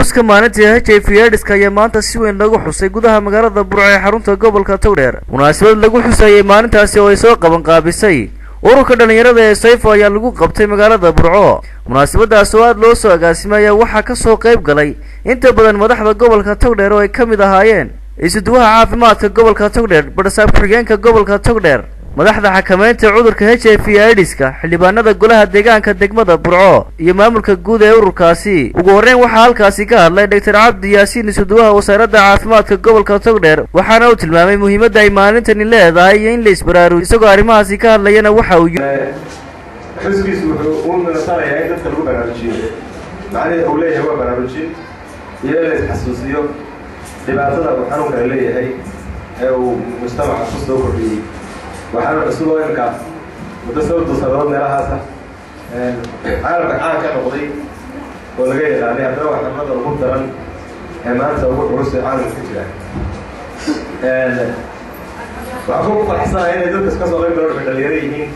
xuska maalintii h i v edska ayaa maanta si weyn lagu xusay gudaha magaalada burco ee xarunta gobolka togdheer munaasabad lagu xusayay maalintaasi oo ay soo qaban qaabisay ururka dhallinyarada ee sayfo ayaa lagu qabtay magaalada burco munaasabadaas oo aada loo soo agaasimay ayaa waxaa kasoo qayb galay inta badan madaxda gobolka togdheer oo ay ka mid ahaayeen isuduwaha caafimaadka gobolka togdheer badhasaab ku-xigeenka gobolka togdheer madaxda xakameynta cudurka h i v idiska xildhibaanada golaha deegaanka degmada burco iyo maamulka guud ee ururkaasi ugu horreyn waxaa halkaasi ka hadlay doctor cabdi yaasiin isuduwaha wasaaradda caafimaadka gobolka togdheer waxaana uu tilmaamay muhiimadda ay maalintani leedahay iyo in la isbaraaruj isagoo arrimahaasi ka hadlayana waxa uu xuskiisu wuxuu u minasanayaa in dadka lagu baraarujiyo macnihii uu leeyahay waa baraarujin iyo in la isxasuusiyo dhibaatada uu xanuunkana leeyahay ee uu mujtamaca ku soo kordhiyey waxaana cusub oo imka muddo sababtu sanadood meelahaasa caalamka caan ka noqday oo laga yaqaanay haddana waa xirmada ugu daran ee maanta ugu culus ee caalamka ka jira waxaan ku faraxsanahay inay dadkas ka soo qayb galan waxay dhalinyaro yihiin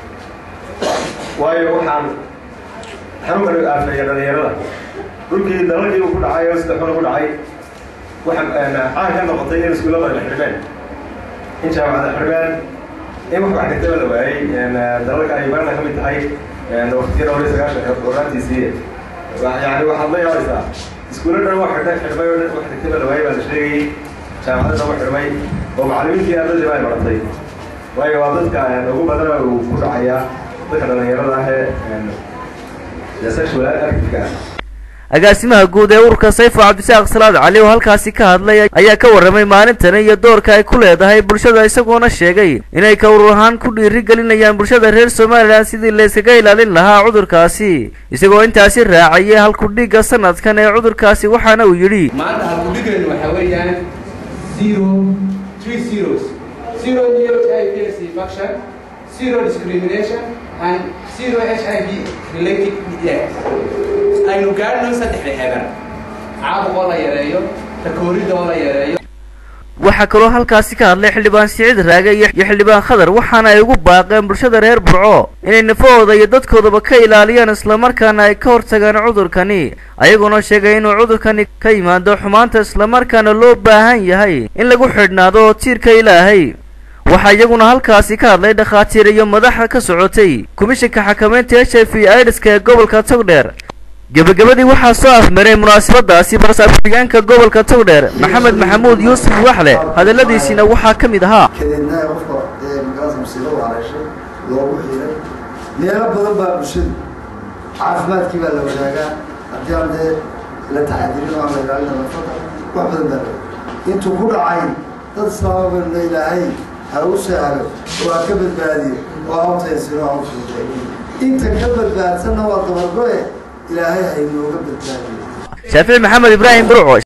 waayo waxaan xanuunkani aafeeya dhalinyarada dhulkii dalalkii uu ku dhacay oo sida xun ugu dhacay waxaa caan ka noqotay in iskuullada la xirmeen in jaamacada xirmeen in wax wax dhigtaba la waayey dalalka ay barana ka mid tahay waqtiyada hore sagaashan oraantiisii yani waxaad la yaabaysaa iskuulla dhan wax xidha xidhmay oo dhan wax dhigtaba la waayey baa la sheegayey jaamacada dhan wax xidhmay oo macallimiintii ardadii baa baratay waayo waa dadka ugu badana uu ku dhacayaa dadka dhalinyarada ah ee sexual activeka ah agaasimaha guud ee ururka sayfo cabdisaaq salaad cali oo halkaasi ka hadlay ayaa ka warramay maalintani iyo doorka ay ku leedahay bulshada isagoona sheegay inay ka urur ahaan ku dhiiri gelinayaan bulshada reer somalilan sidii layskaga ilaalin lahaa cudurkaasi isagoo intaasi raacayay halkudhigga sanadkan ee cudurkaasi waxaana uu yidhi maanta halkudhiggeenu waxaa weeyaan zero three zeros zero new h i v s infection zero discrimination and zero h i v related death aynu gaadhno saddexda xeeban caabuq oo la yareeyo takooridda oo la yareeyo waxaa kaloo halkaasi ka hadlay xildhibaan siciid raage iyo xildhibaan khadar waxaana ay ugu baaqeen bulshada reer burco inay nafahooda iyo dadkoodaba ka ilaaliyaan islamarkaana ay ka hortagaan cudurkani ayagoona sheegay inuu cudurkani ka yimaado xumaanta islamarkaana loo baahan yahay in lagu xidhnaado tiirka ilaahay waxaa iyaguna halkaasi ka hadlay dhakhaatiir iyo madaxa ka socotay komishanka xakameynta h i v idiska ee gobolka togdheer gebagabadii waxaa soo afmaray munaasabadaasi barsaab ku-xigeenka gobolka togdheer maxamed maxamuud yuusuf waxle hadaladiisiina waxaa ka mid ahaa kadeedna qofka ee magaasa musiibo wareeshay loogu xiray meelo badan baa bulshadu caafimaadkii baa la wadaagaa haddii aan dee la taxadirin oo aan la ilaalina nafada wax badan baa la intuu ku dhacay dad islaama baynu ilaahay ha u sahlo oo ha ka badbaadiyo oo ha u taysiro ha u fuuday inta ka badbaadsanna waa dabargoe ilaahay ha inooga badbaadiyo shaafici maxamed ibraahim burco